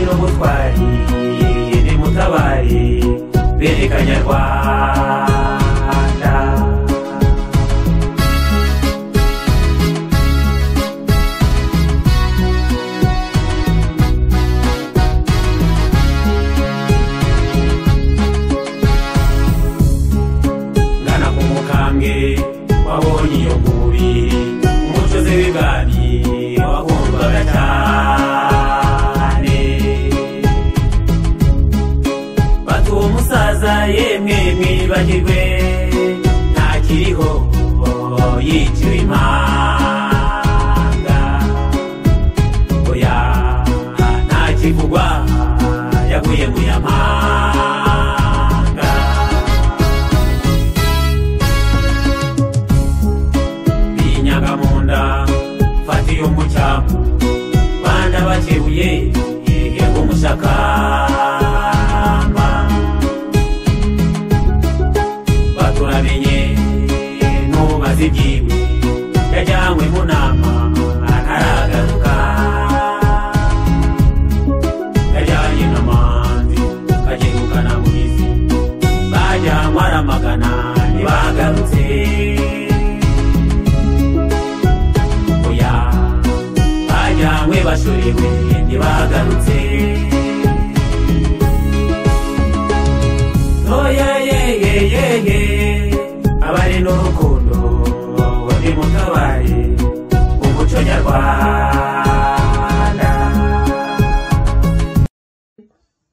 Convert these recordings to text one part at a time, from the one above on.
munyantwari ni mutabari bereka nyarwanda ngana ku mukambwe wabonye iyo ngubi umuco ze w'ibwami wagombaga cyane bati uwo musaza yemwe mwibagirwe ntakiriho yiciwe impanga oya ntakivugwa yaguye mu yamanga binyaga mu nda fata iyo mu cyamu banda bakebuye yego mushakamba baturamenye nubaze ibyiwe yajyanywe mu nama ntaragaruka yajyanye n'amanzi kagerukana mu izi bajyanywe aramagana ntibagarutse oya bajyanywe bashorewe ntibagarutse oya yeye yeye abari n'urukundo ni mutabaye umuco nyarwanda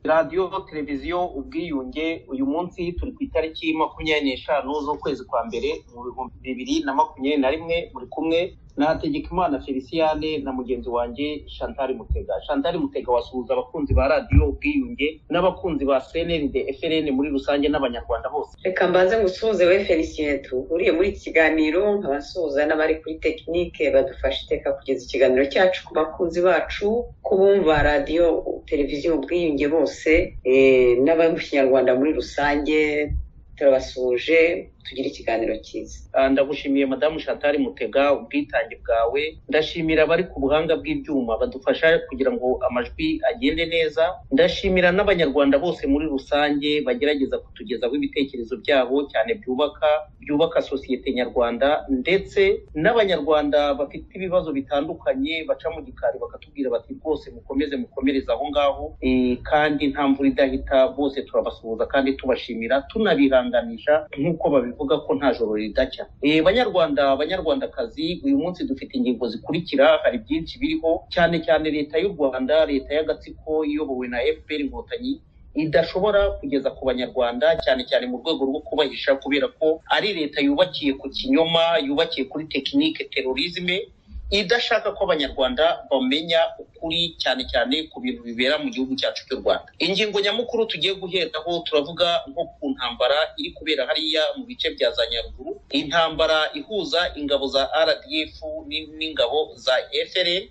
radiyo televiziyo ubwiyunge uyu munsi turi ku itariki makumyabiri n'eshanu z'ukwezi kwa mbere mu bihumbi bibiri na makumyabiri na rimwe muri kumwe na hategekimana feliciyane na mugenzi wanjye chantal mutega chantal mutega wasuhuza abakunzi ba radiyo ubwiyunge n'abakunzi ba cnld frn muri rusange n'abanyarwanda bose reka mbanze ngusuhuze we felicien duhuriye muri iki kiganiro nkabasuhuza n'abari kuri tekinike badufasha iteka kugeza ikiganiro cyacu ku bakunzi bacu ku bumva radiyo televiziyo ubwiyunge bose eh, n'abari mu kinyarwanda muri rusange turabasuhuje tugire ikiganiro cyiza Ah, ndagushimiye madamu chantal mutega ubwitange bwawe ndashimira abari ku buhanga bw'ibyuma badufasha kugira ngo amajwi agende neza ndashimira n'abanyarwanda bose muri rusange bagerageza kutugezaho ibitekerezo byabo cyane byubaka byubaka sosiyete nyarwanda ndetse n'abanyarwanda bafite ibibazo bitandukanye baca mu gikari bakatubwira bati rwose mukomeze mukomereze aho ngaho Eh, kandi nta mvura idahita bose turabasuhuza kandi tubashimira tunabihanganisha nk'uko babivuga ko nta joro ridacya Eh, banyarwanda banyarwandakazi uyu munsi dufite ingingo zikurikira hari byinshi biriho cyane cyane leta y'u rwanda leta y'agatsiko iyobowe na fpr inkotanyi idashobora kugeza ku banyarwanda cyane cyane mu rwego rwo kubahisha kubera ko ari leta yubakiye ku kinyoma yubakiye kuri tekinike terorizme idashaka ko abanyarwanda bamenya ukuri cyane cyane ku bintu bibera mu gihugu cyacu cy'u rwanda ingingo nyamukuru tugiye guheraho turavuga nko ku ntambara iri kubera hariya mu bice bya za nyaruguru intambara ihuza ingabo za rdf ni- n'ingabo za frn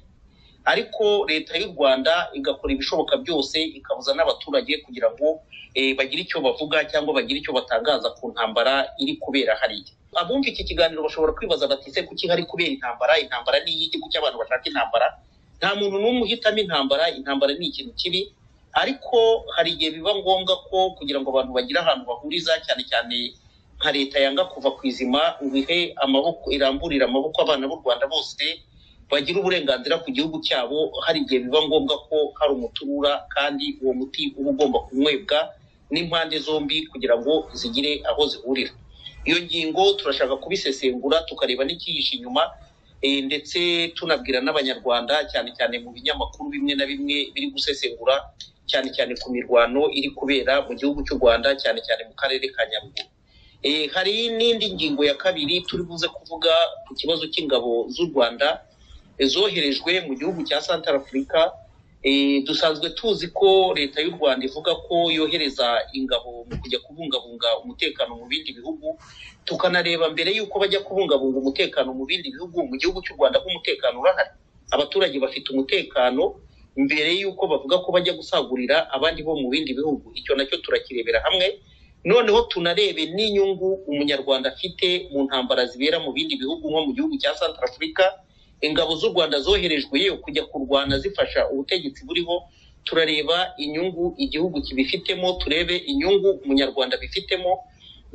ariko leta y'u rwanda igakora ibishoboka byose ikabuza n'abaturage kugira ngo eh, bagire icyo bavuga cyangwa bagire icyo batangaza ku ntambara iri kubera hariya abumva iki kiganiro bashobora kwibaza bati se kuki hari kubera intambara intambara ni iy'igihugu cy'abantu bashaka intambara nta muntu n'umwe uhitamo intambara intambara ni ikintu kibi ariko hari igihe biba ngombwa ko kugira ngo abantu bagire ahantu bahuriza cyane cyane nka leta yanga kuva ku izima ngo ihe amaboko iramburire amaboko abana b'u rwanda bose bagira uburenganzira ku gihugu cyabo hari igihe biba ngombwa ko hari umuti ubura kandi uwo muti uba ugomba kunywebwa n'impande zombi kugira ngo zigire aho zihurira iyo ngingo turashaka kubisesengura tukareba n'ikihishe inyuma eh, ndetse tunabwira n'abanyarwanda cyane cyane mu binyamakuru bimwe na bimwe biri gusesengura cyane cyane ku mirwano iri kubera mu gihugu cy'u rwanda cyane cyane mu karere ka nyaruguru Eh, hari n'indi ngingo ya kabiri turi buze kuvuga ku kibazo cy'ingabo z'u rwanda zoherejwe mu gihugu cya Central Africa eh, dusanzwe tuzi ko leta y'u Rwanda ivuga ko yohereza ingabo mu kujya kubungabunga umutekano mu bindi bihugu tukanareba mbere y'uko bajya kubungabunga umutekano mu bindi bihugu mu gihugu cy'u Rwanda ko umutekano urahari abaturage bafite umutekano mbere y'uko bavuga ko bajya gusagurira abandi bo mu bindi bihugu icyo nacyo turakirebera hamwe noneho tunarebe n'inyungu umunyarwanda afite mu ntambara zibera mu bindi bihugu nko mu gihugu cya Central Africa ingabo z'u rwanda zoherejwe yo kujya kurwana zifasha ubutegetsi buriho turareba inyungu igihugu kibifitemo turebe inyungu umunyarwanda bifitemo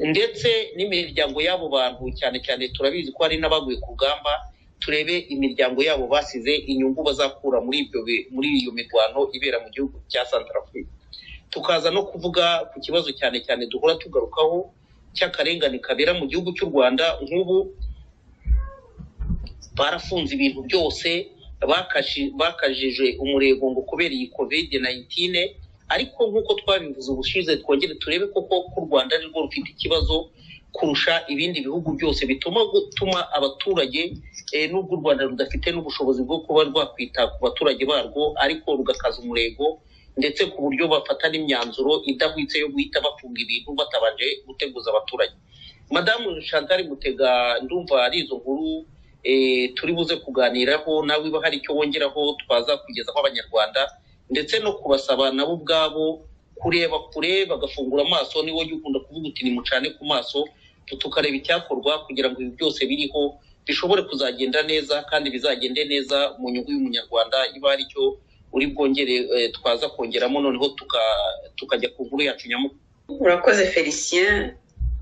ndetse n'imiryango y'abo bantu cyane cyane turabizi ko hari n'abaguye ku rugamba turebe imiryango yabo basize inyungu bazakura muri ibyo bi- muri iyo mirwano ibera mu gihugu cya santarafurika tukaza no kuvuga ku kibazo cyane cyane duhora tugarukaho cy'akarengane kabera mu gihugu cy'u rwanda nk'ubu barafunze ibintu byose bakashi- bakajije umurego ngo kubera iyi covid 19 ariko nk'uko twabivuze ubushize twongere turebe koko ko u rwanda ari rwo rufite ikibazo kurusha ibindi bihugu byose bituma gutuma abaturage eh, n'ubwo u rwanda rudafite n'ubushobozi bwo kuba rwakwita ku baturage barwo ariko rugakaza umurego ndetse ku buryo bafata n'imyanzuro idahwitse yo guhita bafunga ibintu batabanje guteguza abaturage madamu chantal mutega ndumva ari izo nkuru eh, turi buze kuganiraho nawe niba hari icyo wongeraho twaza kugezaho abanyarwanda ndetse no kubasaba nabo ubwabo kureba kure bagafungura amaso niwo jya ukunda kuvuga uti nimucane ku maso tukareba icyakorwa kugira ngo ibi byose biriho bishobore kuzagenda neza kandi bizagende neza mu nyungu y'umunyarwanda iba ari cyo uri bwongere eh, twaza kongeramo noneho tuka- tukajya ku nkuru yacu nyamukuru urakoze felicien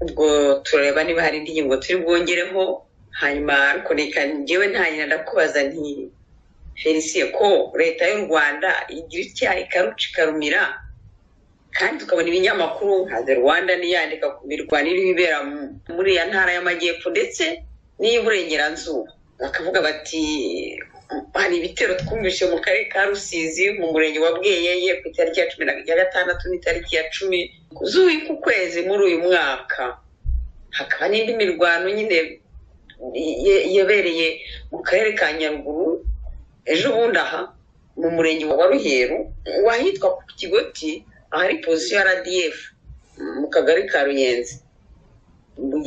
ubwo turareba niba hari indi ngingo turi bwongereho hanyuma ariko reka njyewe ntangira ndakubaza nti felicien ko leta y'u rwanda igira icyaha ikaruca ikarumira kandi tukabona ibinyamakuru nka the rwanda niyandika ku mirwano iri ibera mu- muri iya ntara y'amajyepfo ndetse n'iy'uburengerazuba bakavuga bati hari ibitero twumvise mu karere ka rusizi mu murenge wa bweyeye ku itariki ya cumi na gatandatu n'itariki ya cumi z'uku kwezi muri uyu mwaka hakaba n'indi mirwano nyine ye- yabereye mu karere ka nyaruguru ejo bundi aha mu murenge wa ruheru wahitwa ku kigoti ahari posiyo ya radiyef mu kagari ka ruyenzi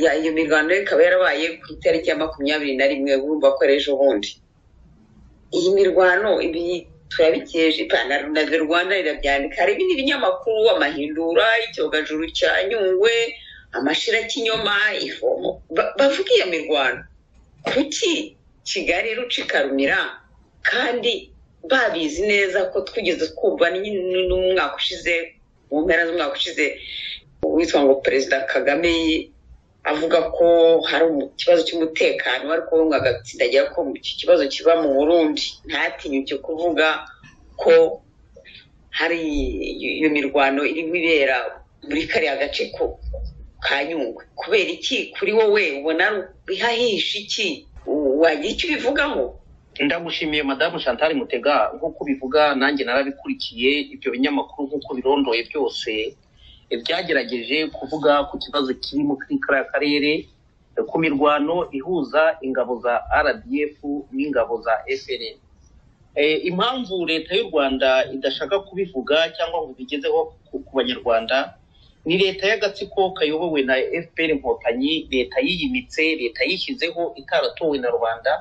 Ya- iyo mirwano ikaba yarabaye ku itariki ya makumyabiri na rimwe urumva ko ari ejo bundi iyi mirwano ibi turabikeje ipantaro na the rwanda rirabyandika hari ibindi binyamakuru amahindura icyogajuru cya nyungwe amashira kinyoma ifomo Ba- bavuga iyo mirwano kuki kigali iruca ikarumira kandi babizi neza ko twigeze twumva n- n'umwaka ushize mu mpera z'umwaka ushize witwa ngo perezida kagame avuga ko hari umu- ikibazo cy'umutekano ariko we ngo agatsindagira ko iki kibazo kiba mu burundi ntatinyuke kuvuga ko hari iyo mirwano irimo ibera muri kariya gace ko- ka nyungwe kubera iki kuri wowe ubona bihahisha iki wagira icyo ubivugaho ndagushimiye madamu chantal mutega nk'uko ubivuga nanjye narabikurikiye ibyo binyamakuru nk'uko birondoye byose eh, byagerageje kuvuga ku kibazo kiri mu kuri kariya karere eh, ku mirwano ihuza ingabo za rdf n'ingabo za frn Eh, impamvu leta y'u rwanda idashaka kubivuga cyangwa ngo bigezeho ku- ku banyarwanda ni leta y'agatsiko kayobowe na fpr inkotanyi leta yiyimitse leta yishyizeho itaratowe na rubanda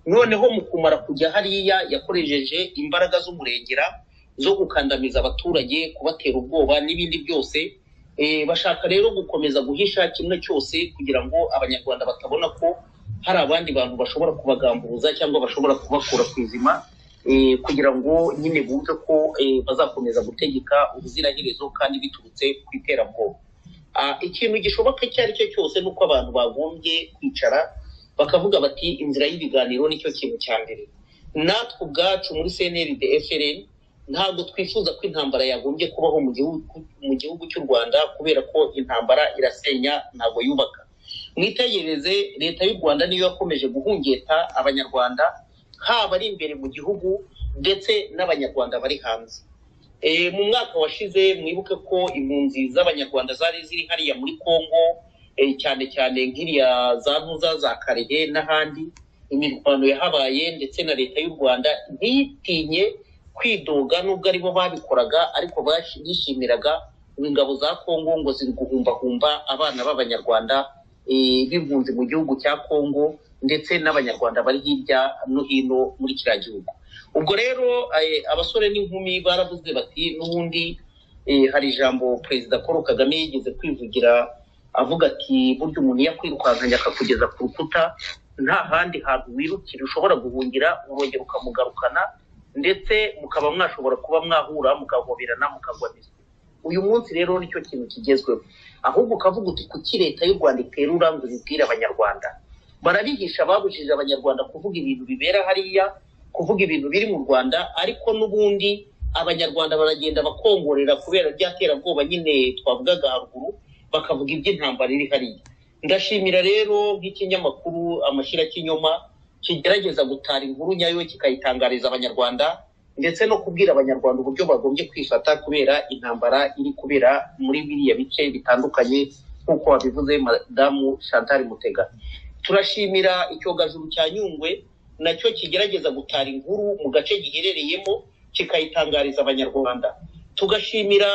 noneho mu kumara kujya hariya yakoresheje imbaraga z'umurengera zo gukandamiza abaturage kubatera ubwoba n'ibindi byose Eh, bashaka rero gukomeza guhisha kimwe cyose kugira ngo abanyarwanda batabona ko hari abandi bantu bashobora kubagamburuza cyangwa bashobora kubakura ku izima eh, kugira ngo nyine bumve ko eh, bazakomeza gutegeka ubuziraherezo kandi biturutse ku iterabwoba Ah, ikintu gishoboka icyo ari cyo cyose ni uko abantu bagombye kwicara bakavuga bati inzira y'ibiganiro nicyo kintu cya mbere natwe ubwacu muri cnrd frn ntabwo twifuza ko intambara yagombye kubaho mu gihugu mu gihugu cy'u rwanda kubera ko intambara irasenya ntabwo yubaka mwitegereze leta y'u rwanda niyo yakomeje guhungeta abanyarwanda haba ari imbere mu gihugu ndetse n'abanyarwanda bari hanze Eh, mu mwaka washize mwibuke ko impunzi z'abanyarwanda zari ziri hariya muri congo eh, cyane cyane nk'iriya za ntuza za karehe n'ahandi imirwano yahabaye ndetse na leta y'u rwanda ntitinye kwidoga nubwo aribo babikoraga ariko bashi- bishimiraga ingabo za congo ngo ziri guhumbahumba abana b'abanyarwanda eh, b'impunzi mu gihugu cya congo ndetse n'abanyarwanda bari hirya no hino muri kiriya gihugu ubwo rero eh, abasore n'inkumi baravuze bati n'ubundi eh, hari ijambo perezida paul kagame yigeze kwivugira avuga ati burya umuntu iyo akwirukankanye akakugeza ku rukuta nta handi hantu wirukira ushobora guhungira urongera ukamugarukana ndetse mukaba mwashobora kuba mwahura mukahoberana mukagwaniza uyu munsi rero nicyo kintu kigezweho ahubwo ukavuga uti kuki leta y'u rwanda iterura ngo ibibwire abanyarwanda barabihisha babujije abanyarwanda kuvuga ibintu bibera hariya kuvuga ibintu biri mu rwanda ariko n'ubundi abanyarwanda baragenda bakongorera kubera rya terabwoba nyine twavugaga haruguru bakavuga iby'intambara iri hariya ndashimira rero nk'ikinyamakuru amashyira kinyoma kigerageza gutara inkuru nyayo kikayitangariza abanyarwanda ndetse no kubwira abanyarwanda uburyo bagombye kwifata kubera intambara iri kubera muri biriya bice bitandukanye nk'uko wabivuze madamu chantal mutega turashimira icyogajuru cya nyungwe nacyo kigerageza gutara inkuru mu gace giherereyemo kikayitangariza abanyarwanda tugashimira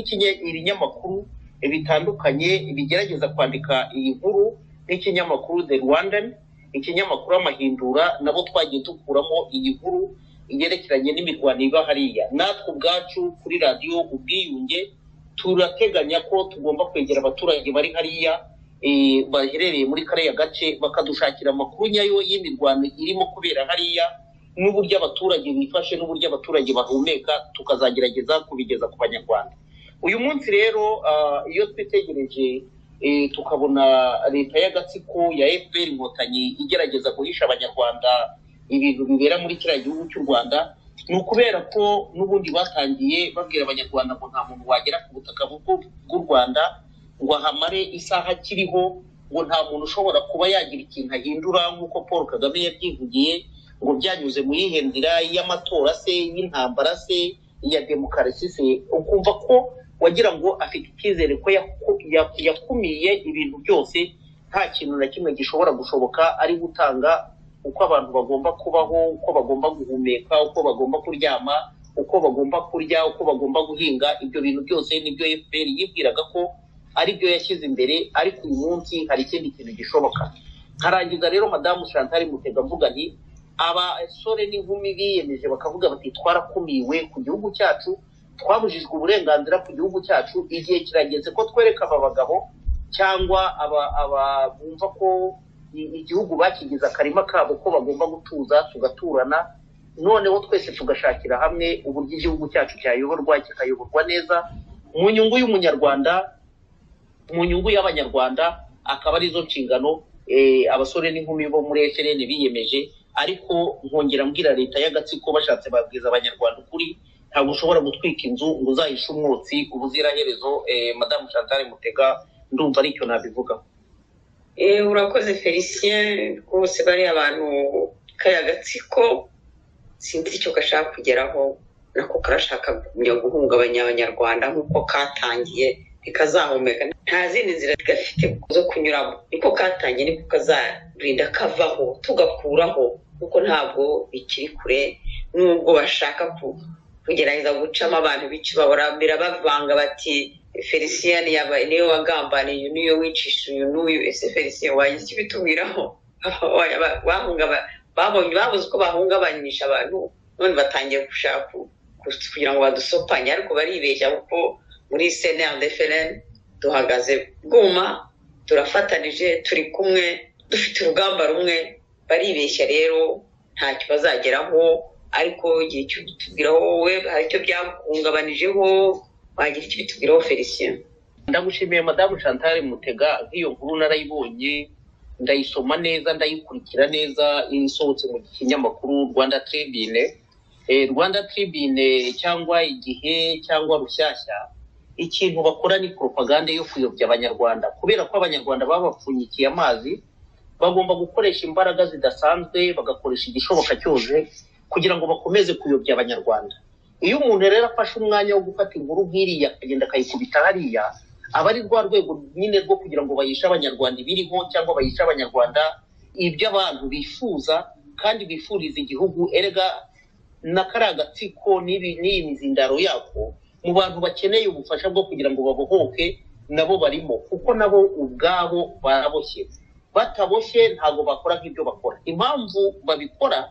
nk'ikinyamakuru bitandukanye bigerageza kwandika iyi nkuru nk'ikinyamakuru the rwandan ikinyamakuru amahindura nabo twagiye dukuramo iyi nkuru yerekeranye n'imirwano iba hariya natwe ubwacu kuri radiyo ubwiyunge turateganya ko tugomba kwegera abaturage bari hariya baherereye muri kariya gace bakadushakira amakuru nyayo y'imirwano irimo kubera hariya n'uburyo abaturage bifashe n'uburyo abaturage bahumeka tukazagerageza kubigeza ku banyarwanda uyu munsi rero iyo twitegereje tukabona leta y'agatsiko ya fpr inkotanyi igerageza guhisha abanyarwanda ibintu bibera muri kiriya gihugu cy'u rwanda ni ukubera ko n'ubundi batangiye babwira abanyarwanda ngo nta muntu wagera ku butaka bw'u rwanda ngo ahamare isaha akiriho ngo nta muntu ushobora kuba yagira ikintu ahindura nk'uko paul kagame yabyivugiye ngo byanyuze mu yihendira y'amatora se y'intambara se iya demokarasi se ukumva ko wagira ngo afite icyizere ko yakumiye ibintu byose nta kintu na kimwe gishobora gushoboka ari gutanga uko abantu bagomba kubaho uko bagomba guhumeka uko bagomba kuryama uko bagomba kurya uko bagomba guhinga ibyo bintu byose nibyo fpr yibwiraga ko ari byo yashyize imbere ariko uyu munsi hari ikindi kintu gishoboka nkarangiza rero madamu chantal mutega mvuga nti abasore n'inkumi biyemeje bakavuga bati twarakumiwe ku gihugu cyacu twabujijwe uburenganzira ku gihugu cyacu igihe kirageze ko twereka aba bagabo cyangwa bumva ko igihugu bakigize akarima kabo ko bagomba gutuza tugaturana noneho twese tugashakira hamwe uburyo igihugu cyacu cyayoborwa kikayoborwa neza mu nyungu y'umunyarwanda mu nyungu y'abanyarwanda akaba arizo nshingano abasore n'inkumi bo muri efereni biyemeje ariko nkongera mbwira leta y'agatsiko bashatse babwiza abanyarwanda ukuri ntabwo ushobora gutwika inzu ngo uzahishe umwotsi ubuziraherezo madamu chantal mutega ndumva aricyo nabivugaho urakoze felicien rwose bariya abantu kariya agatsiko sinzi icyo gashaka kugeraho nako karashaka guhungabanya abanyarwanda nk'uko katangiye ntikazahumeka nta zindi nzira gafite zo kunyuramo niko katangiye niko kazarinda kavaho tugakuraho kuko ntabwo bikiri kure nubwo bashaka kugerageza gucamo abantu bice babura bavanga bati felicien yaba niwe wagambaniye uyu niyo wicisha uyu n'uyu ese felicien wagize icyo ubitubwiraho babuze uko bahungabanyisha abantu none batangiye gushaka kugira ngo badusopanye ariko baribeshya kuko muri sendefereni duhagaze bwuma turafatanije turi kumwe dufite urugamba rumwe baribeshya rero ntacyo bazageraho ariko igihe cyo bitubwiraho wowe hari icyo byakungabanyijeho wagira icyo bitubwiraho felicien ndagushimiye madamu chantal mutega nk'iyo nkuru narayibonye ndayisoma neza ndayikurikira neza isohotse mu kinyamakuru rwanda tribune rwanda tribune cyangwa igihe cyangwa rushyashya ikintu bakora ni poropagande yo kuyobya abanyarwanda kubera ko abanyarwanda babapfunyikiye amazi bagomba gukoresha imbaraga zidasanzwe bagakoresha igishoboka cyose kugira ngo bakomeze kuyobya abanyarwanda iyo umuntu rero afashe umwanya wo gufata inkuru nk'iriya akagenda akayikubita hariya aba ari rwa rwego nyine rwo kugira ngo bayishe abanyarwanda ibiriho cyangwa bayishe abanyarwanda iby'abantu bifuza kandi bifuriza igihugu erega na kariya gatsiko n'iyi mizindaro yako mu bantu bakeneye ubufasha bwo kugira ngo babohoke nabo barimo kuko nabo ubwabo baraboshye bataboshye ntabwo bakora nk'ibyo bakora impamvu babikora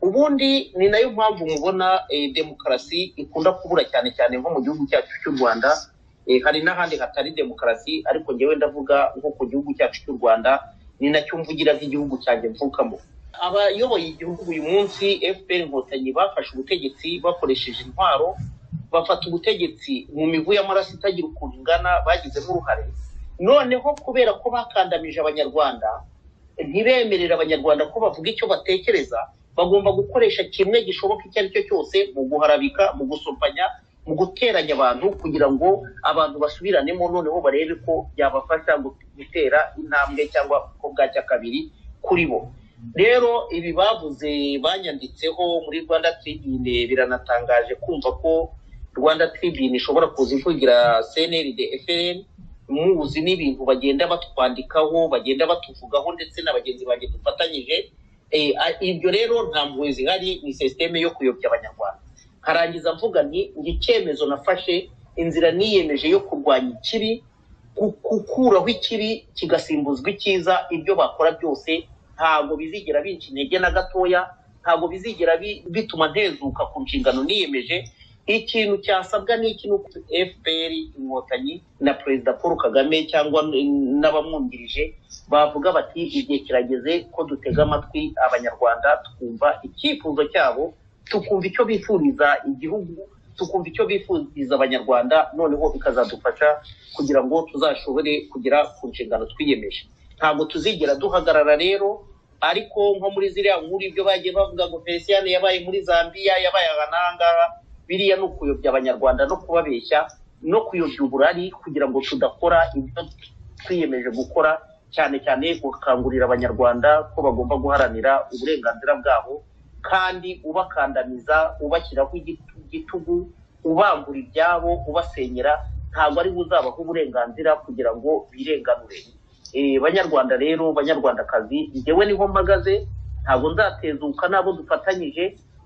ubundi ni nayo mpamvu mubona demokarasi ikunda kubura cyane cyane nko mu gihugu cyacu cy'u rwanda hari n'ahandi hatari demokarasi ariko ngewe ndavuga nko ku gihugu cyacu cy'u rwanda ni nacyo mvugira nk'igihugu cyanjye mvukamo abayoboye igihugu uyu munsi fpr inkotanyi bafashe ubutegetsi bakoresheje intwaro bafata ubutegetsi mu mivu y'amaraso itagira ukuntu ingana bagizemo uruhare noneho kubera ko bakandamije abanyarwanda ntibemerera abanyarwanda ko bavuga icyo batekereza bagomba gukoresha kimwe gishoboka icyo ari cyo cyose mu guharabika mu gusopanya mu guteranya abantu kugira ngo abantu basubiranemo noneho barebe ko byabafasha gu- gutera intambwe cyangwa ko bwacya kabiri kuri bo rero ibi bavuze banyanditseho muri rwanda tribune biranatangaje kumva ko rwanda tribune ishobora kuza ivugira cnld fn muzi n'ibintu bagenda batwandikaho bagenda batuvugaho ndetse na bagenzi banjye dufatanyije Eh, a- ibyo rero nta mpuhwe zihari ni sisiteme yo kuyobya abanyarwanda nkarangiza mvuga nti ngo icyemezo nafashe inzira niyemeje yo kurwanya ikibi gu- gukuraho ikibi kigasimbuzwa icyiza ibyo bakora byose ntabwo bizigera binca intege na gatoya ntabwo bizigera bi- bituma ntezuka ku nshingano niyemeje ikintu cyasabwa ni iki ni uko fpr inkotanyi na perezida paul kagame cyangwa n- n'abamwungirije bavuga bati igihe kirageze ko dutega amatwi abanyarwanda twumva icyifuzo cyabo tukumva icyo bifuriza igihugu tukumva icyo bifuriza abanyarwanda noneho bikazadufasha kugira ngo tuzashobore kugera ku nshingano twiyemeje ntabwo tuzigera duhagarara rero ariko nko muri ziriya nkuru ibyo bagiye bavuga ngo fesiyane yabaye muri zambiya yabaye aha n'ahangaha biriya ni ukuyobya abanyarwanda no kubabeshya no kuyobya uburari kugira ngo tudakora ibyo twiyemeje gukora cyane cyane gukangurira abanyarwanda ko bagomba guharanira uburenganzira bwabo kandi ubakandamiza ubashyiraho igit- igitugu ubambura ibyabo ubasenyera ntabwo ari we uzabaha uburenganzira kugira ngo birenganure Eh, banyarwanda rero banyarwandakazi njyewe niho mpagaze ntabwo nzatezuka n'abo dufatanyije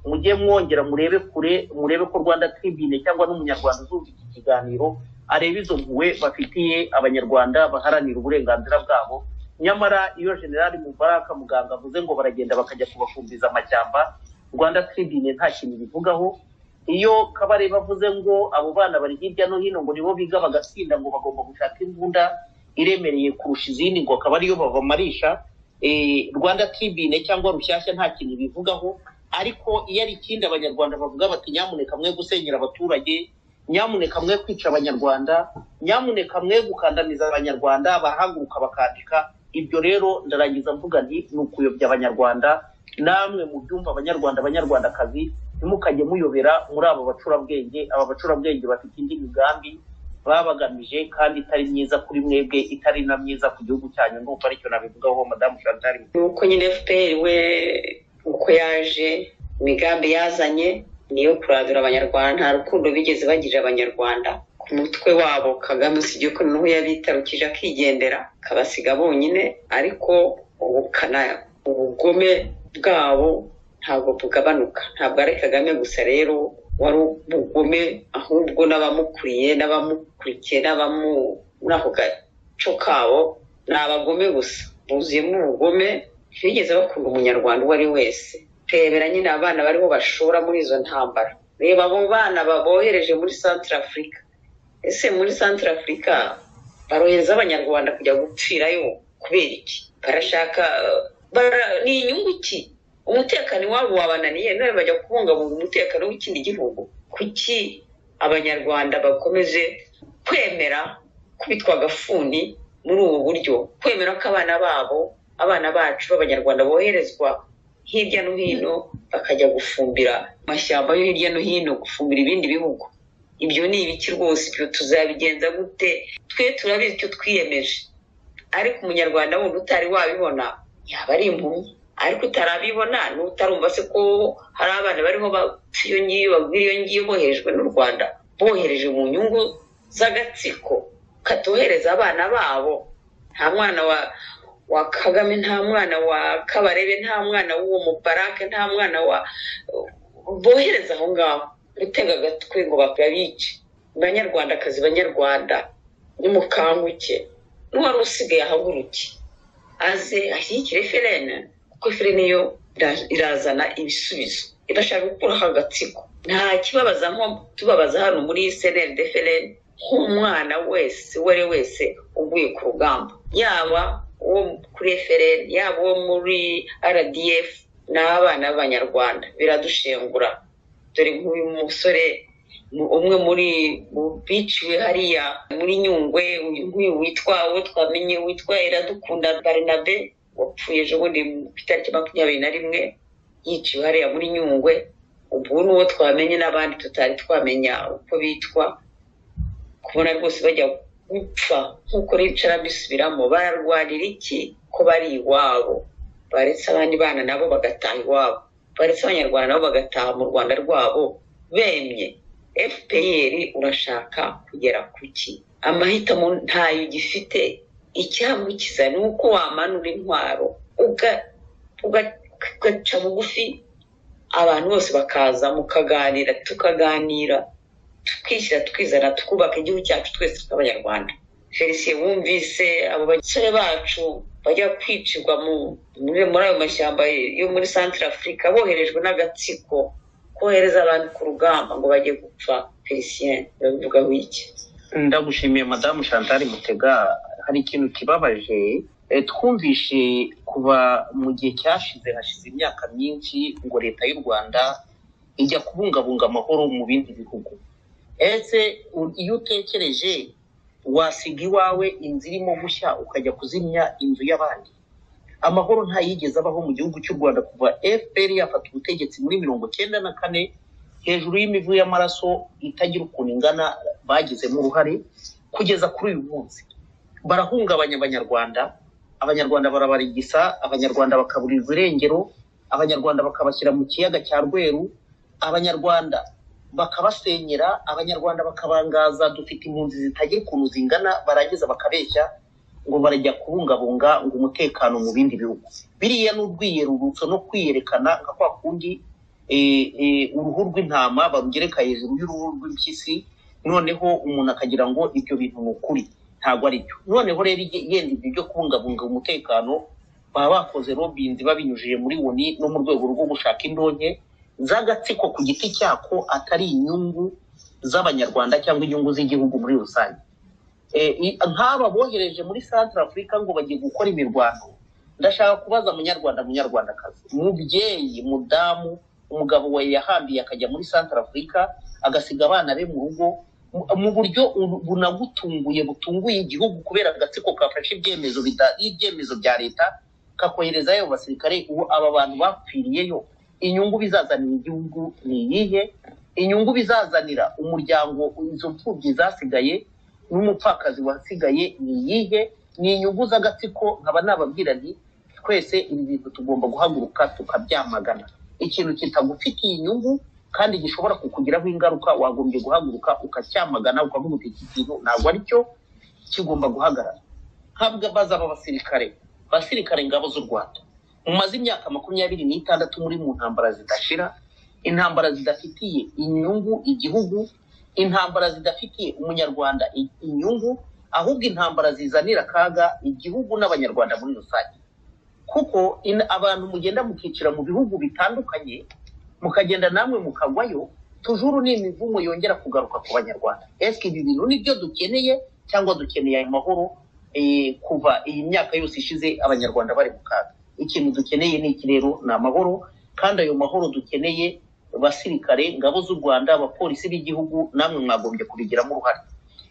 mujye mwongera murebe kure murebe ko rwanda tribune cyangwa n'umunyarwanda uzumva iki kiganiro areba izo mpuhwe bafitiye abanyarwanda baharanira uburenganzira bwabo nyamara iyo generali mubaraka muganga avuze ngo baragenda bakajya kubafumbiza amashyamba rwanda tribune nta kintu bivugaho iyo kabarebe avuze ngo abo bana bari hirya no hino ngo nibo biga bagatsinda ngo bagomba gushaka imbunda iremereye kurusha izindi ngo akaba ariyo babamarisha Eh, rwanda tribune cyangwa rushyashya nta kintu bivugaho ariko iyo ari ikindi abanyarwanda bavuga bati nyamuneka mwe gusenyera abaturage nyamuneka mwe kwica abanyarwanda nyamuneka mwe gukandamiza abanyarwanda bahaguruka bakandika ibyo rero ndarangiza mvuga nti ni ukuyobya abanyarwanda namwe mu byumva abanyarwanda abanyarwandakazi ntimukajye muyobera muri abo bacurabwenge aba bacurabwenge bafite indi migambi baba bagamije kandi itari myiza kuri mwebwe itari na myiza ku gihugu cyanyu ndumva aricyo nabivugaho madamu chantal ni uko nyine fpr we uko yaje imigambi yazanye ni iyo kurandura abanyarwanda nta rukundo bigeze bagirira abanyarwanda ku mutwe wabo kagame usibye ko noneho yabitarukije akigendera akabasiga bonyine ariko ubukana ubugome bwabo ntabwo bugabanuka ntabwo ari kagame gusa rero wari ubugome ahubwo n'abamukuriye n'abamukurikiye n'abamu muri ako gaco kabo ni abagome gusa buzuyemo ubugome ntibigeze bakunda umunyarwanda uwo ari wese rebera nyine abana bariho bashora muri izo ntambara reba abo bana babohereje muri santara afurika ese muri santara afurika barohereza abanyarwanda kujya gupfirayo kubera iki barashaka eh, bara- ni inyungu ki umutekano iwabo wabananiye none bajya kubungabunga umutekano w'ikindi gihugu kuki abanyarwanda bakomeje kwemera kubitwa agafuni muri ubu buryo kwemera ko abana babo abana bacu b'abanyarwanda boherezwa hirya no hino bakajya gufumbira amashyamba yo hirya no hino gufumbira ibindi bihugu ibyo ni ibiki rwose ibyo tuzabigenza gute twe turabizi icyo twiyemeje ariko umunyarwanda wundi utari wabibona yaba ari impumyi ariko utarabibona n'utarumva se ko hari abana bariho bapfa iyo ngiyo bagwira iyo ngiyo boherejwe n'u rwanda bohereje mu nyungu z'agatsiko katohereza abana babo nta mwana wa wa kagame nta mwana wa kabarebe nta mwana w'uwo mubarake nta mwana wa bohereza aho ngaho gutega agatwe ngo babice banyarwandakazi banyarwanda nimukanguke n'uwari usigaye ahaguruke aze ashyigikire ferene kuko ferene yo ira- irazana ibisubizo irashaka gukuraho agatsiko nta kibabaza nko tubabaza hano muri seneri de ferene nk'umwana wese uwo ari we wese uguye ku rugamba yaba uwo kuri efuperi yaba uwo muri rdf ni abana b'abanyarwanda biradushengura dore nk'uyu musore umwe muri mu biciwe hariya muri nyungwe nk'uyu witwa uwo twamenye witwa iradukunda barinabe wapfuye ejobundi mu itariki makumyabiri na rimwe yiciwe hariya muri nyungwe ubu ni uwo twamenye n'abandi tutari twamenya uko bitwa kubona rwose bajya gupfa nk'uko bicara bisubiramo bararwanira iki ko bari iwabo baretse abandi bana nabo bagataha iwabo baretse abanyarwanda nabo bagataha mu rwanda rwabo bemye fpr urashaka kugera ku ki amahitamo ntayo ugifite icyamukiza ni uko wamanura intwaro ugaca bugufi abantu bose bakaza mukaganira tukaganira tukishyira tukizana tukubaka igihugu cyacu twese tw'abanyarwanda felicien wumvise abo basore bacu bajya kwicirwa muri ayo mashyamba yo muri santire afurika boherejwe n'agatsiko kohereza abantu ku rugamba ngo bajye gupfa felicien babivugaho iki ndagushimiye madamu chantal mutega hari ikintu kibabaje twumvishe kuva mu gihe cyashize hashize imyaka myinshi ngo leta y'u rwanda ijya kubungabunga amahoro mu bindi bihugu ese iyo utekereje wasiga iwawe inzu irimo gushya ukajya kuzimya inzu y'abandi amahoro ntayigeze abaho mu gihugu cy'u rwanda kuva fpr yafata ubutegetsi muri mirongo cyenda na kane hejuru y'imivu y'amaraso itagira ukuntu ingana bagizemo uruhare kugeza kuri uyu munsi barahungabanya abanyarwanda abanyarwanda barabarigisa abanyarwanda bakaburirwa irengero abanyarwanda bakabashyira mu kiyaga cya rweru abanyarwanda bakabasenyera abanyarwanda bakabangaza dufite impunzi zitagira ukuntu zingana barangiza bakabeshya ngo barajya kubungabunga ngo umutekano mu bindi bihugu biriya ni urwiyerurutso no kwiyerekana nka kwa kundi uruhu rw'intama barugereka hejuru y'uruhu rw'impyisi noneho umuntu akagira ngo ibyo bintu ni ukuri ntabwo ari byo noneho rero yenda ibyo byo kubungabunga umutekano baba bakoze robinzi babinyujije muri woni no mu rwego rwo gushaka indonke z'agatsiko ku giti cyako atari inyungu z'abanyarwanda cyangwa inyungu z'igihugu muri rusange nk'aba bohereje muri santara afurika ngo bagiye gukora imirwano ndashaka kubaza munyarwanda munyarwandakazi umubyeyi mudamu umugabo we yahambiye akajya muri santara afurika agasiga abana be mu rugo mu buryo bunagutunguye butunguye igihugu kubera agatsiko kafashe ibyemezo y'ibyemezo bya leta kakoherezayo basirikare ubu aba bantu bapfiriyeyo inyungu bizazanira igihugu ni iyihe inyungu bizazanira umuryango izo mfubyi zasigaye n'umupfakazi wasigaye ni iyihe ni inyungu z'agatsiko nkaba nababwira nti twese ibi bintu tugomba guhaguruka tukabyamagana ikintu kitagufitiye inyungu kandi gishobora kukugiraho ingaruka wagombye guhaguruka ukacyamagana ukavuga uti iki kintu ntabwo ari cyo kigomba guhagarara ntabwo baza aba basirikare basirikare ingabo z'u rwanda mumaze imyaka makumyabiri n'itandatu muri mu ntambara zidashira intambara zidafitiye inyungu igihugu intambara zidafitiye umunyarwanda inyungu ahubwo intambara zizanira akaga igihugu n'abanyarwanda muri rusange kuko abantu mugenda mukicira mu bihugu bitandukanye mukagenda namwe mukagwayo tujuru ni imivumo yongera kugaruka ku banyarwanda ese ibi bintu nibyo dukeneye cyangwa dukeneye ayo mahoro kuva iyi myaka yose ishize abanyarwanda bari mu kaga ikintu dukeneye ni iki rero ni amahoro kandi ayo mahoro dukeneye basirikare ngabo z'u rwanda abapolisi b'igihugu namwe mwagombye kubigiramo uruhare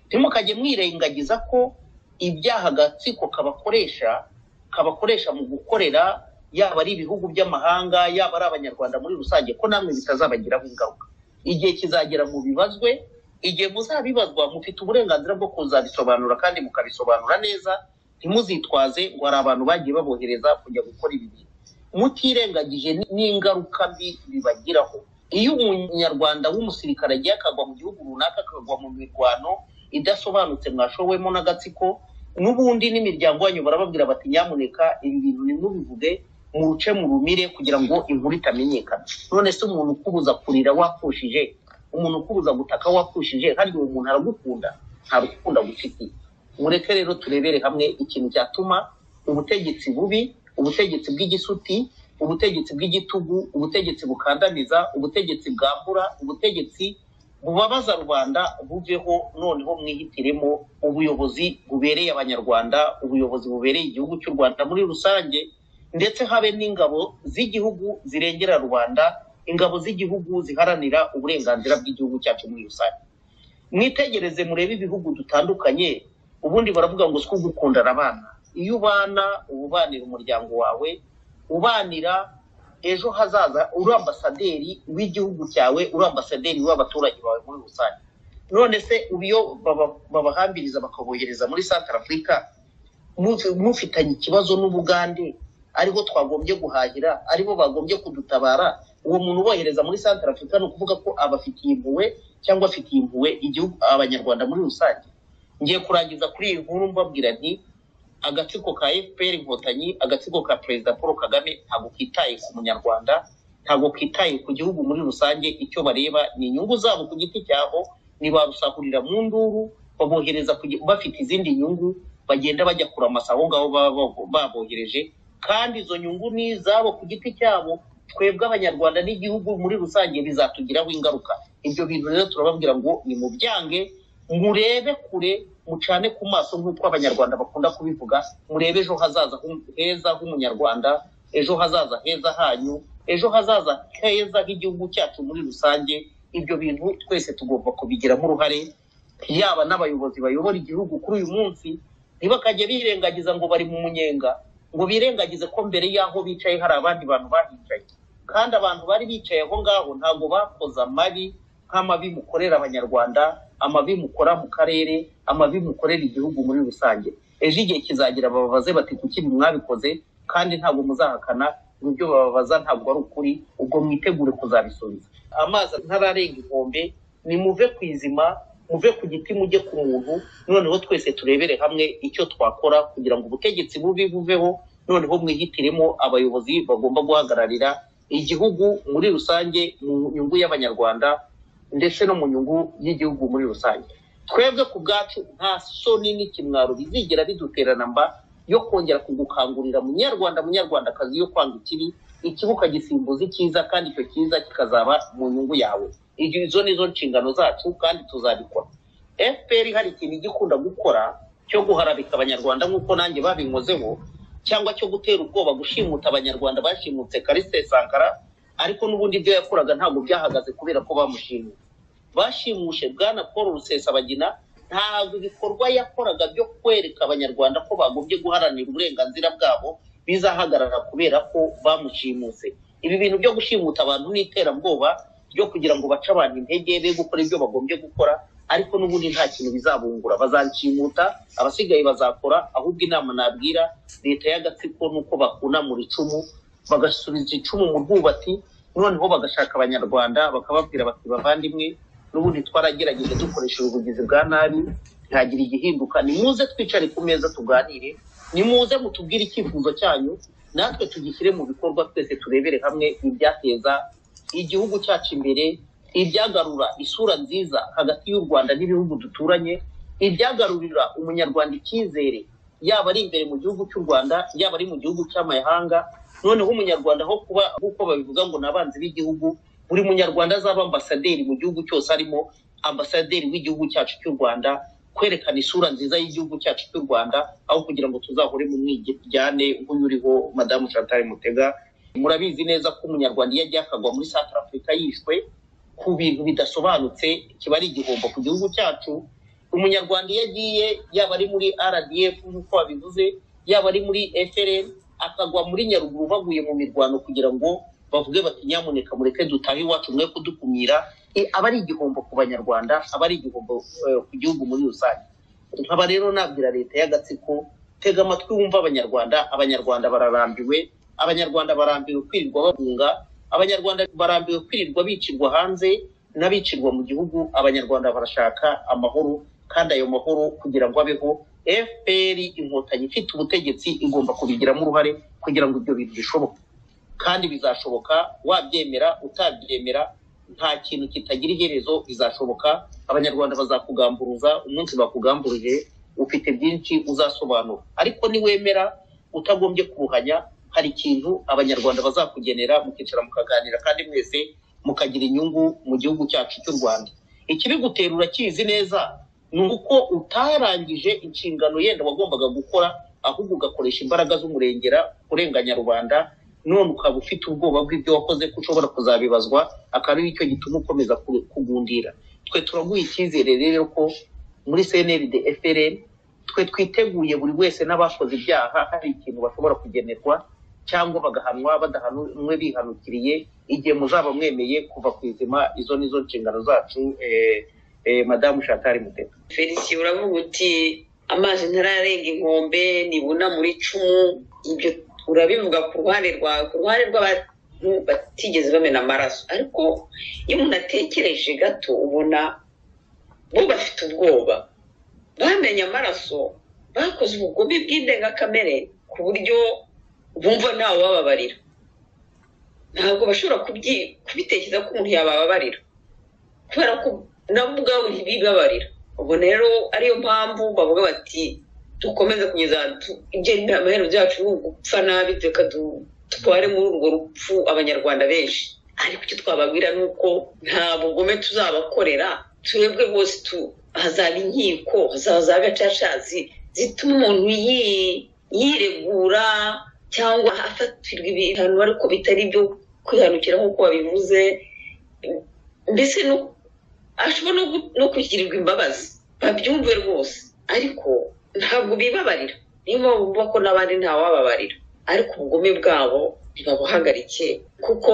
ntimukajye mwirengagiza ko ibyaha agatsiko kabakoresha kabakoresha mu gukorera yaba ari ibihugu by'amahanga yaba ari abanyarwanda muri rusange ko namwe bitazabagiraho ingaruka igihe kizagera mu bibazwe igihe muzabibazwa mufite uburenganzira bwo kuzabisobanura kandi mukabisobanura neza ntimuzitwaze ngo hari abantu bagiye babohereza kujya gukora ibi bintu mutirengagije n'ingaruka mbi bibagiraho iyo umunyarwanda w'umusirikare agiye akagwa mu gihugu runaka akagwa mu mirwano idasobanutse mwashowemo n'agatsiko n'ubundi n'imiryango yanyu barababwira bati nyamuneka ibi bintu ntimubivuge muce mu rumire kugira ngo inkuru itamenyekana none se umuntu ukubuza kurira wapfushije umuntu ukubuza gutaka wapfushije kandi uwo muntu aragukunda ntarukunda gufitiye mureke rero turebere hamwe ikintu cyatuma ubutegetsi bubi ubutegetsi bw'igisuti ubutegetsi bw'igitugu ubutegetsi bukandamiza ubutegetsi bwambura ubutegetsi bubabaza rubanda buveho noneho mwihitiremo ubuyobozi bubereye abanyarwanda ubuyobozi bubereye igihugu cy'u rwanda muri rusange ndetse habe n'ingabo z'igihugu zirengera rubanda ingabo z'igihugu ziharanira uburenganzira bw'igihugu cyacu muri rusange mwitegereze murebe ibihugu dutandukanye ubundi baravuga ngo si ugukundana abana iyo ubana uba ubanira umuryango wawe ubanira ejo hazaza uri ambasaderi w'igihugu cyawe uri ambasaderi w'abaturage bawe muri rusange none se iyo babahambiriza bakabohereza muri santara afurika mufitanye ikibazo n'ubugande aribo twagombye guhahira aribo bagombye kudutabara uwo muntu ubohereza muri santara afurika ni ukuvuga ko abafitiye impuhwe cyangwa afitiye impuhwe igihugu abanyarwanda muri rusange ngiye kurangiza kuri iyi nkuru mbabwira nti agatsiko ka fpr inkotanyi agatsiko ka perezida paul kagame ntabwo kitaye ku munyarwanda ntabwo kitaye ku gihugu muri rusange icyo bareba ni inyungu zabo ku giti cyabo ntibarusahurira mu nduru babohereza bafite izindi nyungu bagenda bajya kuramasa aho ngaho baba babohereje kandi izo nyungu ni izabo ku giti cyabo twebwe abanyarwanda n'igihugu muri rusange bizatugiraho ingaruka ibyo bintu rero turababwira ngo ni mu byange murebe kure mucane ku maso nk'uko abanyarwanda bakunda kubivuga murebe ejo hazaza heza h'umunyarwanda ejo hazaza heza hanyu ejo hazaza heza h'igihugu cyacu muri rusange ibyo bintu twese tugomba kubigiramo uruhare yaba n'abayobozi bayobora igihugu kuri uyu munsi ntibakajya birengagiza ngo bari mu munyenga ngo birengagize ko mbere y'aho bicaye hari abandi bantu bahicaye kandi abantu bari bicaye aho ngaho ntabwo bakoze amabi nk'amabi mukorera abanyarwanda amabi mukora mu karere amabi mukorera igihugu muri rusange ejo igihe kizagira bababaze bati kuki mwabikoze kandi ntabwo muzahakana ibyo bababaza ntabwo ari ukuri ubwo mwitegure kuzabisubiza amazi ntararenga inkombe nimuve ku izima muve ku giti mujye ku muntu noneho twese turebere hamwe icyo twakora kugira ngo ubutegetsi bubi buveho noneho mwihitiremo abayobozi bagomba guhagararira igihugu muri rusange mu nyungu y'abanyarwanda ndetse no mu nyungu y'igihugu muri rusange twebwe ku bwacu nta soni n'ikimwaro bizigera biduterana mba yo kongera kugukangurira munyarwanda munyarwandakazi yo kwanga ikibi ikibi ukagisimbuza icyiza kandi icyo cyiza kikazaba mu nyungu yawe izo ni zo nshingano zacu kandi tuzabikora fpr hari ikintu igikunda gukora cyo guharabika abanyarwanda nk'uko nanjye babinkozeho cyangwa cyo gutera ubwoba gushimuta abanyarwanda bashimutse karise sankara ariko n'ubundi ibyo yakoraga ntabwo byahagaze kubera ko bamushimye bashimushe bwana paul rusesabagina ntabwo ibikorwa yakoraga byo kwereka abanyarwanda ko bagombye guharanira uburenganzira bwabo bizahagarara kubera ko bamushimuse ibi bintu byo gushimuta abantu n'iterabwoba ryo kugira ngo bace abantu intege be gukora ibyo bagombye gukora ariko n'ubundi nta kintu bizabungura bazanshimuta abasigaye bazakora ahubwo inama nabwira leta y'agatsiko ni uko bakunamura icumu bagasubiza icumu mu rwubati noneho bagashaka abanyarwanda bakababwira bati bavandimwe n'ubundi twaragerageje dukoresheje ubugizi bwa nabi ntihagire igihinduka nimuze twicare ku meza tuganire nimuze mutubwire icyifuzo cyanyu natwe tugishyire mu bikorwa twese turebere hamwe ibyateza igihugu cyacu imbere ibyagarura isura nziza hagati y'u rwanda n'ibihugu duturanye ibyagarurira umunyarwanda icyizere yaba ari imbere mu gihugu cy'u rwanda yaba ari mu gihugu cy'amahanga noneho umunyarwanda aho kuba nk'uko babivuga ngo ni abanzi b'igihugu buri munyarwanda azaba ambasaderi mu gihugu cyose arimo ambasaderi w'igihugu cyacu cy'u rwanda kwerekana isura nziza y'igihugu cyacu cy'u rwanda aho kugira ngo tuzahure mu mwijyane nk'uyu uriho madamu chantal mutega murabizi neza ko umunyarwanda iyo agiye akagwa muri santara afurika yishwe ku bintu bidasobanutse kiba ari igihombo ku gihugu cyacu umunyarwanda iyo agiye yaba ari muri rdf nk'uko babivuze yaba ari muri frn akagwa muri nyaruguru baguye mu mirwano kugira ngo bavuge bati nyamuneka mureke dutahe iwacu mwe kudukumira aba ari igihombo ku banyarwanda aba ari igihombo ku gihugu muri rusange nkaba rero nabwira leta y'agatsiko tega amatwi wumva abanyarwanda abanyarwanda bararambiwe abanyarwanda barambiwe kwirirwa bahunga abanyarwanda barambiwe kwirirwa bicirwa hanze n'abicirwa mu gihugu abanyarwanda barashaka amahoro kandi ayo mahoro kugira ngo abeho fpr inkotanyi ifite ubutegetsi igomba kubigiramo uruhare kugira ngo ibyo bintu bishoboke kandi bizashoboka wabyemera utabyemera nta kintu kitagira iherezo bizashoboka abanyarwanda bazakugamburuza umunsi bakugamburije ufite byinshi uzasobanura ariko niwemera utagombye kuruhanya hari ikintu abanyarwanda bazakugenera mukicara mukaganira kandi mwese mukagira inyungu mu gihugu cyacu cy'u rwanda ikiri gutera urakizi neza ni uko utarangije inshingano yenda wagombaga gukora ahubwo ugakoresha imbaraga z'umurengera urenganya rubanda none ukaba ufite ubwoba bw'ibyo wakoze ko ushobora kuzabibazwa akaba ari cyo gituma ukomeza ku- kugundira twe turaguha icyizere rero ko muri cnld frn twe twiteguye buri wese n'abakoze ibyaha hari ikintu bashobora kugenerwa cyangwa bagahanwa badahanwe bihanukiriye igihe muzaba mwemeye kuva ku izima izo ni zo nshingano zacu eh, eh, madamu shatari muteta felisiye uravuga uti amazi ntararenga inkombe nibuna muri icumu ibyo urabivuga ku ruhande rwawe ku ruhande rw'abantu batigeze bamena amaraso ariko iyo umuntu atekereje gato ubona bo bafite ubwoba bamenye amaraso bakoze ubugome bw'indengakamere ku buryo bumva ntawe ubababarira ntabwo bashobora kubyi- kubitekereza ko umuntu yabababarira kubera ko nabo ubwabo ntibibabarira ubwo rero ariyo mpamvu bavuga bati dukomeze kugeza tu- ibyo ni amaherezo byacu ni ugupfa nabi reka du- dutware muri urwo rupfu abanyarwanda benshi ariko icyo twababwira ni uko nta bugome tuzabakorera turebwe bose tu- hazaba inkiko hazaza gacaca zi- zituma umuntu yi- yiregura cyangwa afatirwa ibihano ariko bitari ibyo kwihanukira nk'uko wabivuze mbese no- ashobora no gu- no kugirirwa imbabazi babyumve rwose ariko ntabwo bibabarira niyo mpamvu bumva ko n'abandi ntawababarira ariko ubugome bwabo ntibabuhagarike kuko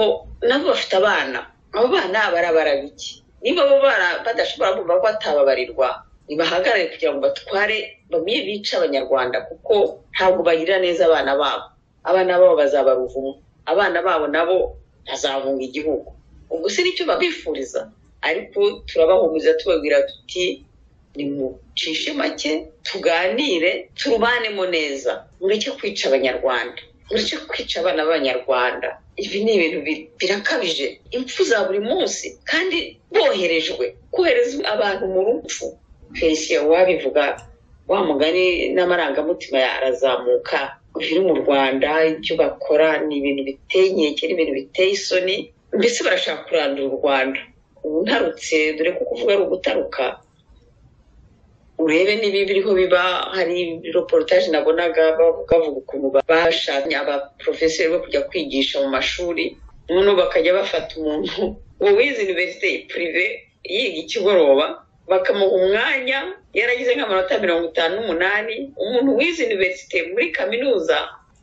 nabo bafite abana abo bana barabara bike niba bo bara- badashobora kumva ko batababarirwa nibahagarare kugira ngo batware bamwe bice abanyarwanda kuko ntabwo bagirira neza abana babo abana babo bazaba ruvumo abana babo nabo bazahunga igihugu ubwo si nicyo babifuriza ariko turabahumuriza tubabwira tuti nimucishe make tuganire turubanemo neza mureke kwica abanyarwanda mureke kwica abana b'abanyarwanda ibi ni ibintu bi- birakabije impfu za buri munsi kandi boherejwe kohereza abantu mu rupfu felicien wabivuga wa mugani n'amarangamutima ya- arazamuka biri mu rwanda ibyo bakora ni ibintu biteye inkeke ni ibintu biteye isoni mbese barashaka kurandura u rwanda ubu ntarutse dore ko kuvuga ari ugutaruka urebe niba biriho biba hari reportage nabonaga bavuga bavuga ukuntu bashakanye abaporofeseri bo kujya kwigisha mu mashuri noneho bakajya bafata umuntu ngo wize iniverisite purive yiga ikigoroba bakamuha umwanya yaragize nk'amanota mirongo itanu n'umunani umuntu wize iniverisite muri kaminuza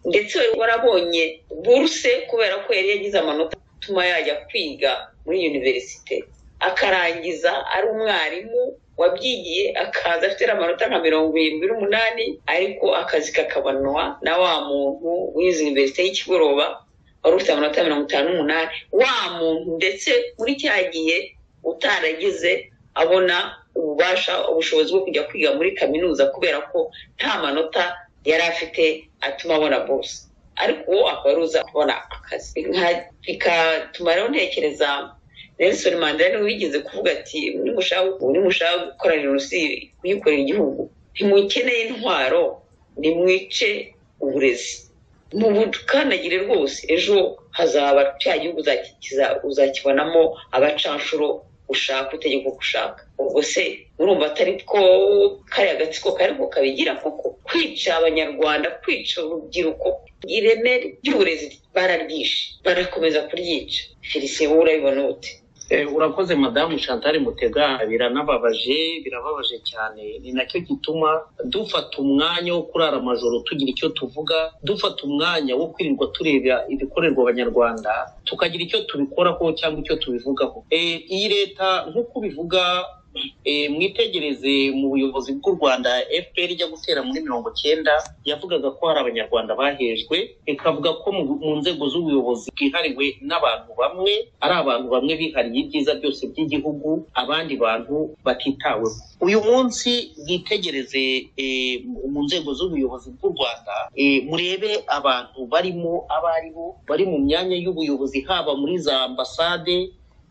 ndetse wari warabonye buruse kubera ko yari yagize amanota atuma yajya kwiga muri iniverisite akarangiza ari umwarimu wabyigiye akaza afite amanota nka mirongo irindwi n'umunani ariko akazi kakabanwa na wa muntu wize iniverisite y'ikigoroba wari ufite amanota mirongo itanu n'umunani wa muntu ndetse muri cya gihe utaragize abona ububasha ubushobozi bwo kujya kwiga muri kaminuza kubera ko nta manota yari afite atuma abona buruse ariko uwo akaba ari uza kubona akazi Nka- bikatuma rero ntekereza nelson mandela niwe wigeze kuvuga ati nimushaka nimushaka gukora jenoside muyikorera igihugu ntimukeneye intwaro nimwice uburezi mu bukanagire rwose ejo hazaba cya gihugu uzaki- kiza- uzakibonamo abacanshuro ushaka itegeko uko ushaka ubwo se urumva atari ko kariya agatsiko kari ko kabigira koko kwica abanyarwanda kwica urubyiruko ireme ry'uburezi bararyishe barakomeza kuryica felicien wowe urabibona ute Eh, urakoze madamu chantal mutega biranababaje birababaje cyane ni nacyo gituma dufata umwanya wo kurara amajoro tugira icyo tuvuga dufata umwanya wo kwirirwa tureba ibikorerwa abanyarwanda tukagira icyo tubikoraho cyangwa icyo tubivugaho Eh, iyi leta nk'uko ubivuga eh, mwitegereze mu buyobozi bw'u rwanda fpr ijya gutera muri mirongo cyenda yavugaga ko hari abanyarwanda bahejwe ikavuga ko mu mu nzego z'ubuyobozi bwihariwe n'abantu bamwe ari abantu bamwe bihariye ibyiza byose by'igihugu abandi bantu batitaweho uyu munsi bwitegereze eh, mu- mu nzego z'ubuyobozi bw'u rwanda eh, murebe abantu barimo abo ari bo bari mu myanya y'ubuyobozi haba muri za ambasade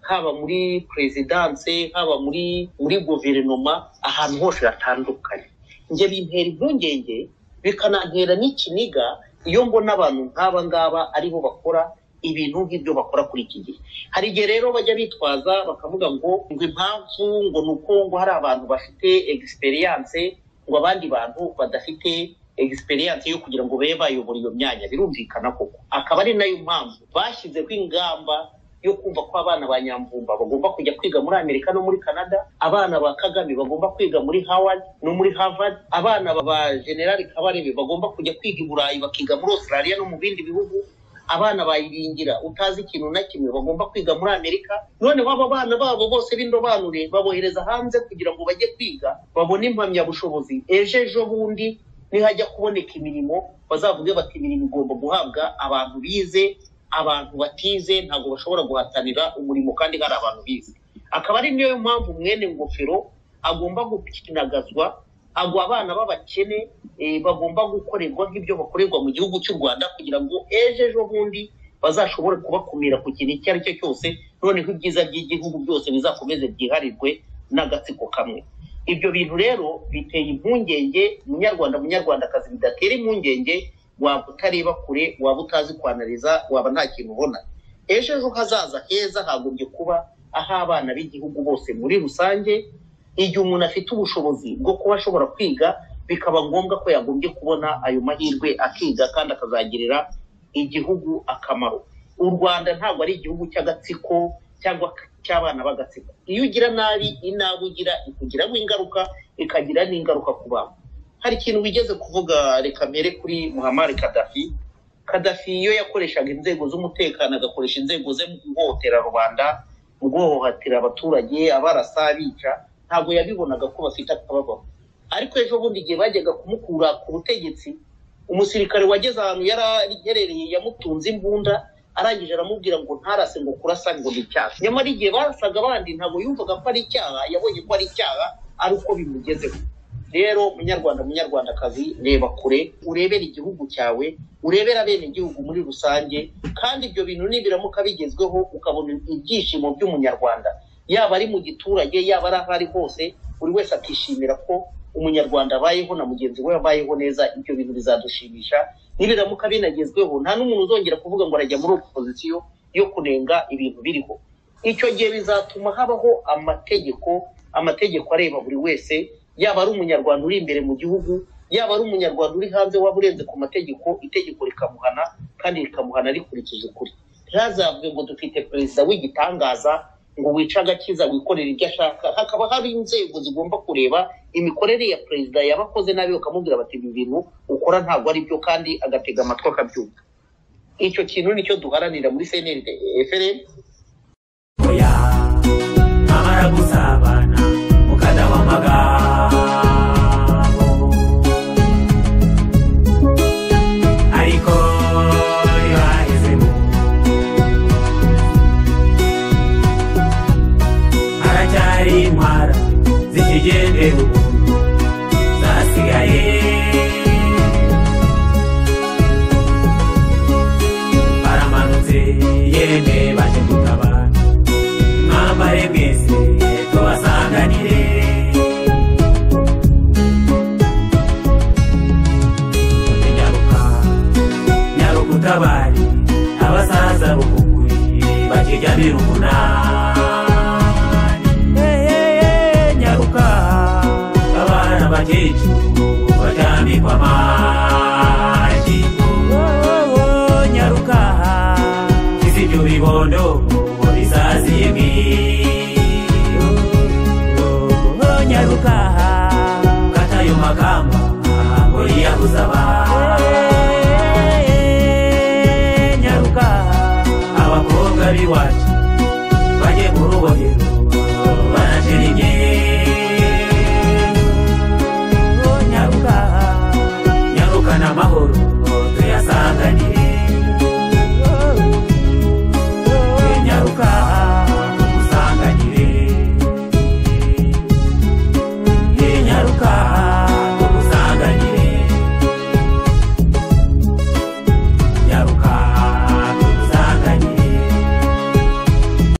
haba muri perezidanse haba muri muri guverinoma ahantu hose hatandukanye njye bintera impungenge bikanantera n'ikiniga iyo mbona abantu nk'aba ngaba aribo bakora ibintu nk'ibyo bakora kuri iki gihe hari igihe rero bajya bitwaza bakavuga ngo ngo impamvu ngo ni uko ngo hari abantu bafite egisperiyanse ngo abandi bantu badafite egisperiyanse yo kugira ngo babe bayobora iyo myanya birumvikana koko akaba ari nayo mpamvu bashyizeho ingamba yo kumva ko abana ba nyamvumba bagomba kujya kwiga muri amerika no muri canada abana ba kagame bagomba kwiga muri howard no muri harvard abana ba generali kabarebe bagomba kujya kwiga i burayi bakiga muri australia no mu bindi bihugu abana bayiringira utazi ikintu na kimwe bagomba kwiga muri amerika none waba abana babo bose b'indobanure babohereza hanze kugira ngo bajye kwiga babone impamyabushobozi ejo ejo bundi nihajya kuboneka imirimo bazavuge bati imirimo igomba guhabwa abantu bize abantu batize ntabwo bashobora guhatanira umurimo kandi hari abantu bize akaba ari niyo mpamvu mwene ngofero agomba gukinagazwa agwa abana b'abakene eh, bagomba gukorerwa nk'ibyo bakorerwa mu gihugu cy'u rwanda kugira ngo ejo ejo bundi bazashobore kubakumira ku kintu icyo ari cyo cyose noneho ibyiza by'igihugu byose bizakomeze byiharirwe n'agatsiko kamwe ibyo bintu rero biteye impungenge munyarwanda munyarwandakazi bidatera impungenge waba utareba kure waba utazi kwanariza waba nta kintu ubona ejo ejo hazaza heza hagombye kuba ah'abana b'igihugu bose muri rusange igihe umuntu afite ubushobozi bwo kuba ashobora kwiga bikaba ngombwa ko yagombye kubona ayo mahirwe akiga kandi akazagirira igihugu akamaro u rwanda ntabwo ari igihugu cy'agatsiko cyangwa cy'abana b'agatsiko iyo ugira nabi inabi ugira ikugiraho ingaruka ikagira n'ingaruka ku bantu hari ikintu wigeze kuvuga reka mbere kuri muhammad kadafi kadafi iyo yakoreshaga inzego z'umutekano agakoresha inzego ze mu guhohotera rubanda mu guhohotera abaturage abarasa abica ntabwo yabibonaga ko bafite akababaro ariko ejo bundi igihe bajyaga kumukura ku butegetsi umusirikare wageze ahantu yari aherereye yamutunze imbunda arangije aramubwira ngo ntarase ngo kurasa ngo ni icyaha nyamara igihe barasaga abandi ntabwo yumvaga ko ari icyaha yabonye ko ari icyaha ari uko bimugezeho rero munyarwanda munyarwandakazi reba kure urebere igihugu cyawe urebere abenegihugu muri rusange kandi ibyo bintu nibiramuka bigezweho ukabona ibyishimo by'umunyarwanda yaba ari mu giturage yaba ari aho ari hose buri wese akishimira ko umunyarwanda abayeho na mugenzi we abayeho neza ibyo bintu bizadushimisha nibiramuka binagezweho nta n'umuntu uzongera kuvuga ngo arajya muri opozisiyo yo kunenga ibintu biriho icyo gihe bizatuma habaho amategeko amategeko areba buri wese yaba ari umunyarwanda uri imbere mu gihugu yaba ari umunyarwanda uri hanze waba urenze ku mategeko itegeko rikamuhana kandi rikamuhana rikurikije ukuri ntihazavuge ngo dufite perezida w'igitangaza ngo wice agakiza wikorera ibyo ashaka hakaba hari inzego zigomba kureba imikorere ya perezida yabakoze nabi bakamubwira bati ibi bintu ukora ntabwo ari byo kandi agatega amatwi akabyumva icyo kintu nicyo duharanira muri seneri efereni oya mwamara gusabana mukadaho amagambo ariko ntibahezemo haracyari intwara zikigendera ubuntu zasigaye baramanutse yemwe baje gutabara mwambare mwese tubasanganire nyaruka nyarugutabari abasaza b'ukuguri bakijya birumunani nyaruka abana bakecuru bajyambikwa amaji nyaruka izi ibyo bibondo bisaziye mwiyo nyaruka katayo makamba ngo yiyabuza abana nyaruka abakobwa b'iwacu bajye mu rubohero banacira imyenda nyaruka nyarukana amahoro tuyasanganire